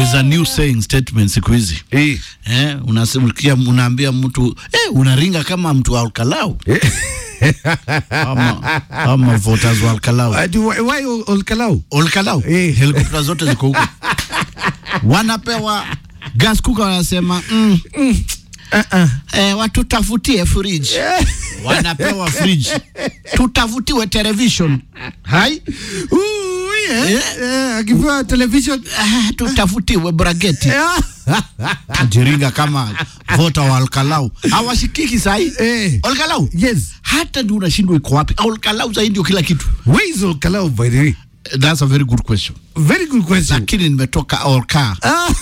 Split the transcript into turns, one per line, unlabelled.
is a new saying statement siku hizi
Eh.
eh, unasikia unaambia mtu eh, unaringa kama mtu wa Alkalau ama, ama voters wa Alkalau
Ati why, why ol- Olkalau?
Olkalau
Eh.
helikopta zote ziko huko wanapewa gas cooker wanasema mm,
Uh-uh.
eh, watutafutie fridge wanapewa fridge tutafutiwe television hai
Ooh, yeah.
Eh.
Eh, akipewa television
ah, tutafutiwe brageti
Yeah.
jiringa kama vota wa Alkalau hawashikiki sahi
Eh.
Olkalau
Yes.
hata ndio unashindwa iko wapi Olkalau sahi ndio kila kitu
Where is Olkalau by the way?
that's a very good question
Very good question.
lakini nimetoka Olka
Ah.